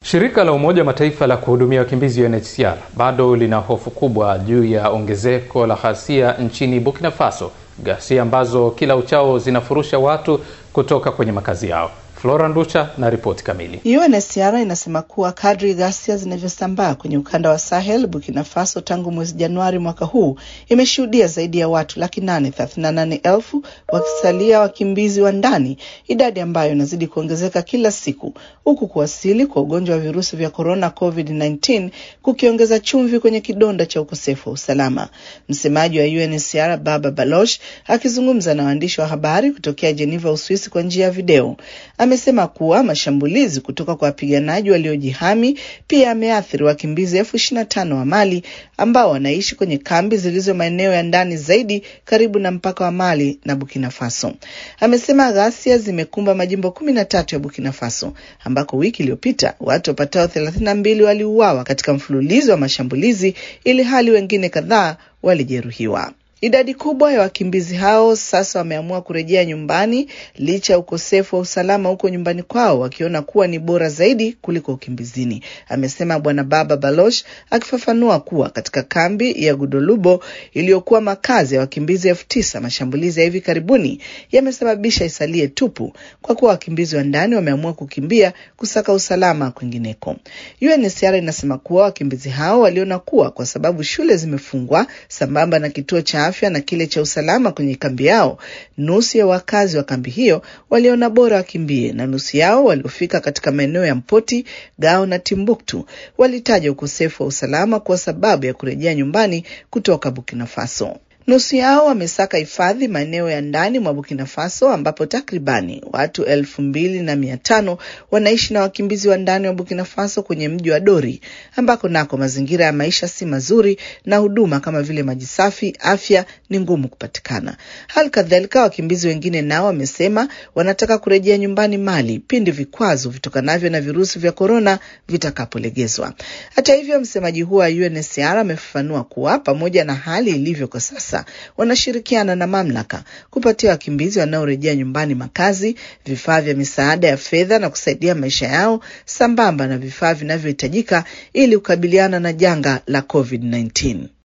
Shirika la Umoja wa Mataifa la kuhudumia wakimbizi UNHCR bado lina hofu kubwa juu ya ongezeko la ghasia nchini Burkina Faso, ghasia ambazo kila uchao zinafurusha watu kutoka kwenye makazi yao. Flora Nducha na ripoti kamili. UNHCR inasema kuwa kadri ghasia zinavyosambaa kwenye ukanda wa Sahel, Burkina Faso tangu mwezi Januari mwaka huu imeshuhudia zaidi ya watu laki nane thelathini na nane elfu wakisalia wakimbizi wa ndani, idadi ambayo inazidi kuongezeka kila siku, huku kuwasili kwa ugonjwa wa virusi vya korona COVID-19 kukiongeza chumvi kwenye kidonda cha ukosefu wa usalama. Msemaji wa UNHCR Baba Baloch akizungumza na waandishi wa habari kutokea Geneva, Uswisi kwa njia ya video amesema kuwa mashambulizi kutoka kwa wapiganaji waliojihami pia yameathiri wakimbizi elfu ishirini na tano wa Mali ambao wanaishi kwenye kambi zilizo maeneo ya ndani zaidi karibu na mpaka wa Mali na Burkina Faso. Amesema ghasia zimekumba majimbo kumi na tatu ya Burkina Faso ambako wiki iliyopita watu wapatao thelathini na mbili waliuawa katika mfululizo wa mashambulizi ili hali wengine kadhaa walijeruhiwa. Idadi kubwa ya wakimbizi hao sasa wameamua kurejea nyumbani licha ya ukosefu wa usalama huko nyumbani kwao, wakiona kuwa ni bora zaidi kuliko ukimbizini, amesema Bwana Baba Baloch, akifafanua kuwa katika kambi ya Gudolubo iliyokuwa makazi ya wakimbizi elfu tisa mashambulizi ya hivi karibuni yamesababisha isalie tupu, kwa kuwa wakimbizi wa ndani wameamua kukimbia kusaka usalama kwingineko. UNHCR inasema kuwa wakimbizi hao waliona kuwa kwa sababu shule zimefungwa sambamba na kituo cha afya na kile cha usalama kwenye kambi yao, nusu ya wakazi wa kambi hiyo waliona bora wakimbie, na nusu yao waliofika katika maeneo ya Mpoti, Gao na Timbuktu walitaja ukosefu wa usalama kwa sababu ya kurejea nyumbani kutoka Burkina Faso. Nusu yao wamesaka hifadhi maeneo ya ndani mwa Burkina Faso ambapo takribani watu elfu mbili na mia tano wanaishi na wakimbizi wa ndani wa Burkina Faso kwenye mji wa Dori ambako nako mazingira ya maisha si mazuri na huduma kama vile maji safi, afya ni ngumu kupatikana. Hali kadhalika wakimbizi wengine nao wamesema wanataka kurejea nyumbani Mali pindi vikwazo vitokanavyo na virusi vya korona vitakapolegezwa. Hata hivyo, msemaji huo wa UNHCR amefafanua kuwa pamoja na hali ilivyo kwa sasa wanashirikiana na mamlaka kupatia wakimbizi wanaorejea nyumbani makazi, vifaa vya misaada ya fedha na kusaidia maisha yao sambamba na vifaa vinavyohitajika ili kukabiliana na janga la COVID-19.